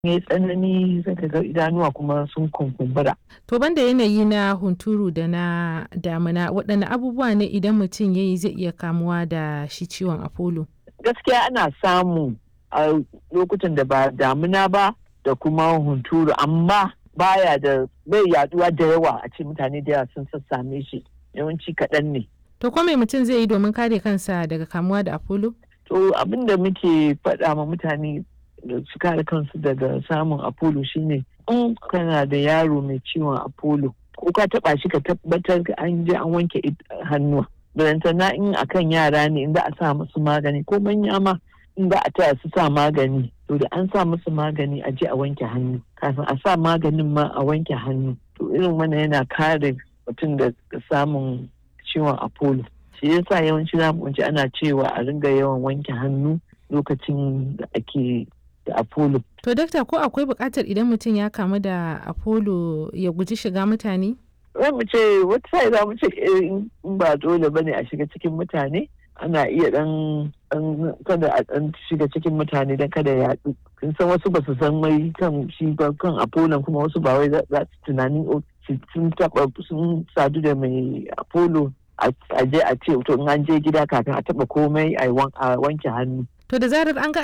ya tsanani sai ka ga idanuwa kuma sun kunkumbura To banda yanayi na hunturu da na damina waɗanne abubuwa ne idan mutum ya yi zai iya kamuwa da shi ciwon apollo? gaskiya ana samu a lokutan da ba damina ba da kuma hunturu amma baya da bai yaduwa da yawa a ce mutane da yawa sun sassame shi yawanci kaɗan ne To ko me mutum zai yi domin kare kansa daga kamuwa da apollo? to abin da muke faɗa ma mutane da su kare kansu daga samun apollo shine in kana da yaro mai ciwon apollo ko ka taɓa shi ka tabbatar an je an wanke hannuwa barantana in akan yara ne in za a sa musu magani ko manya ma in za a taya su sa magani to da an sa musu magani a je a wanke hannu kafin a sa maganin ma a wanke hannu to irin wannan yana kare mutum da samun ciwon apollo shi yasa yawanci za mu ji ana cewa a ringa yawan wanke hannu lokacin da ake da apollo To dakta ko akwai buƙatar idan mutum ya kamu da apollo ya guji shiga mutane? za mu ce wata sai za mu ce in ba dole ba ne a shiga cikin mutane ana iya dan kada a dan shiga cikin mutane don kada ya yaɗu kun san wasu ba su san mai kan shi ba kan apollo kuma wasu ba wai za su tunanin sun taba sun sadu da mai apollo a je a ce to in an je gida kafin a taba komai a wanke hannu To da zarar an ga